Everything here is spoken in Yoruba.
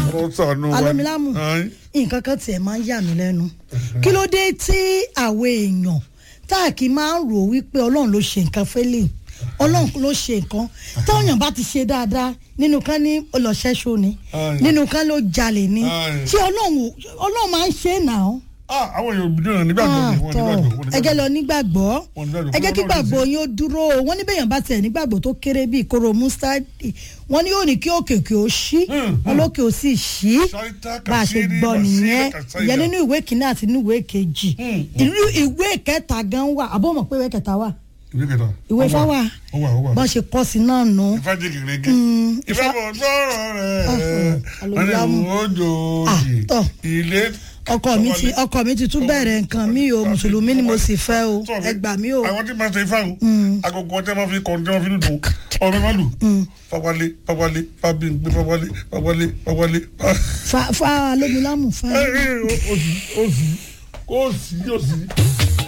Ọlọ́run ṣàánú wa. alómilámù Ayin. nǹkan kan tiẹ̀ máa ń yà mí lẹ́nu kí ló dé tí àwọn èèyàn tá a kì í máa ń rò wípé ọlọ́run ló ṣe nǹkan fẹ́lẹ̀ ọlọ́run ló ṣe nǹkan táwọn èèyàn bá ti ṣe dáadáa nínú kan ní ọlọ́ṣẹ́ṣó ni Ayin. nínú kan ló jalè ni Ayin. ṣé ọlọ́run ò- ọlọ́run máa ń ṣe é nà ó Ah, àwọn èèyàn òbí náà nígbàgbọ́ ni wọ́n tọ́ nígbàgbọ́. wọ́n ẹ jẹ́ lọ nígbàgbọ́. nígbàgbọ́ Wọ́n nígbàgbọ́. ẹ jẹ́ kí Ọlọ́run gbàgbọ́ ti yín ó dúró o wọ́n ní bẹ́yàn bá tiẹ̀ nígbàgbọ́ tó kéré bíi kóró mustadi wọ́n ní yóò ní kí òkè òkè ó ṣí wọn lókè ó sì ṣí Ṣáítà bá a ṣe kàṣírí, gbọ́ bàṣírí nìyẹn kàṣáìdà. ìyẹn nínú ìwé kìíní àti nínú ìwé kejì ìlú ìwé kẹta gan wà àbọ̀ mọ̀ pé ìwé kẹta wà ìwé kẹta. ìwé Ó ifá wà ó wà ó wà. bọ́n ṣe kọ́ sí náà nù. ifá jẹ gèrègè. Mm, ifá bọ̀ sọ̀rọ̀ rẹ̀. Ọ̀hún, wọ́n ní alóyámú. òjòjì. Ah, tọ́. ilé. ọkọ mi ti ọkọ mi ti tún bẹ̀rẹ̀ nǹkan mi o mùsùlùmí ni mo sì fẹ́ o ẹ gbà mí o. àwọn tí máa ṣe ifá o. agogo ọtí máa fi kọ́ ọtí máa fi dùn. ọmọ máa lù. fawale fawale fabingbe fawale fawale fawale. fa fa lómilámù fa. òsì òsì òsì òsì